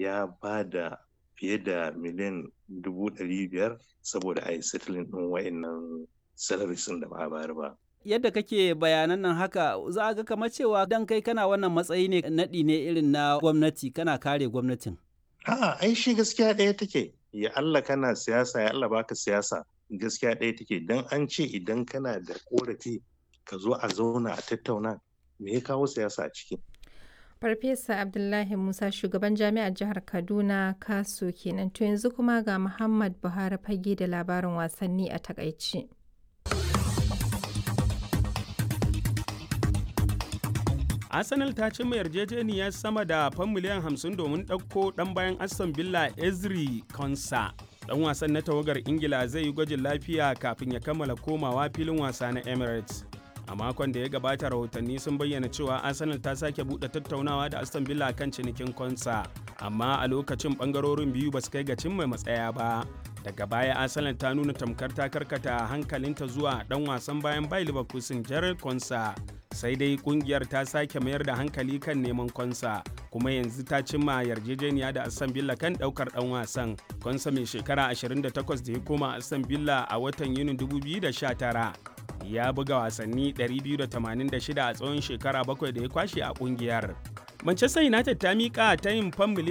ya ba da fiye da miliyan dubu ɗari biyar saboda a yi settling ɗin wa'annan salaries da ba a bayar ba. Yadda kake bayanan nan haka za a ga kamar cewa dan kai kana wannan matsayi ne naɗi ne irin na gwamnati kana kare gwamnatin. A'a, ai shi gaskiya ɗaya take. Ya Allah kana siyasa, ya Allah baka siyasa. Gaskiya ɗaya take. Dan an ce idan kana da korafi ka zo a zauna a tattauna me ya kawo siyasa a ciki. Farfesa Abdullahi Musa shugaban jami'ar jihar Kaduna Kaso kenan to yanzu kuma ga Muhammad Buhari fage da labarin wasanni a takaici. Arsenal ta cimma yarjejeniyar sama da fan miliyan 50 domin ɗauko ɗan bayan Aston Villa Ezri Konsa. Ɗan wasan na tawagar Ingila zai yi gwajin lafiya kafin ya kammala komawa filin wasa na Emirates. A makon da ya gabata rahotanni sun bayyana cewa Arsenal ta sake buɗe tattaunawa da Aston Villa kan cinikin Konsa, amma a lokacin ɓangarorin biyu ba su kai ga cimma matsaya ba. Daga baya Arsenal ta nuna tamkar ta karkata hankalinta zuwa ɗan wasan bayan Bayer Leverkusen Gerald Konsa. sai dai kungiyar ta sake mayar da hankali kan neman konsa kuma yanzu ta cimma yarjejeniya da aston villa kan daukar dan wasan konsa mai shekara 28 da ya koma aston villa a watan yunin 2019 ya buga wasanni 286 a tsawon shekara bakwai da ya kwashe a kungiyar manchester united ta mika ta yin fan